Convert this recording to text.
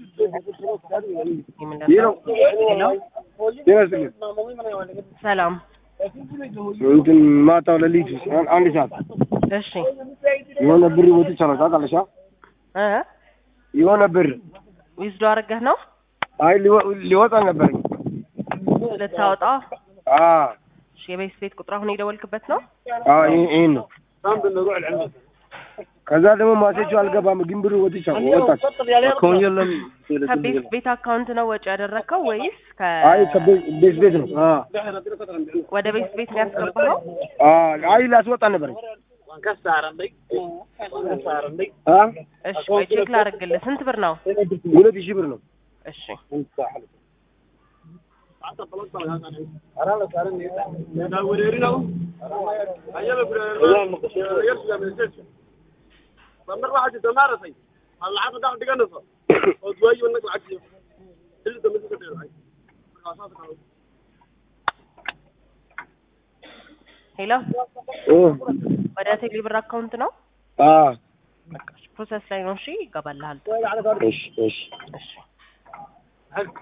ሄሎ ጤና ይስጥልኝ። ሰላም። እንትን ማታው ለሊት አንድ ሰዓት እሺ የሆነ ብር ወጥቻለሁ ታውቃለሽ? አ? እ የሆነ ብር ዊዝዶ አድርገህ ነው አይ ሊወ- ሊወጣ ነበር። ልታወጣ? አ እሺ የቤት ቤት ቁጥር አሁን የደወልክበት ነው? አ ይሄ- ይሄን ነው። ከዛ ደግሞ ማሴቹ አልገባም፣ ግን ብር ወጥቻለሁ ወጣች። ከቤት ቤት አካውንት ነው ወጪ ያደረግከው ወይስ ከ አይ ከቤት ቤት ቤት ነው። አ ወደ ቤት ቤት ነው ያስገባኸው? አ አይ ላስወጣ ነበር። አ እሺ ቆይ ቼክ ላድርግልህ። ስንት ብር ነው? ሁለት ሺህ ብር ነው። እሺ ሄሎ ኦ ወደ ቴሌ ብር አካውንት ነው? አ ፕሮሰስ ላይ ነው። እሺ ይገባልሃል። እሺ እሺ እሺ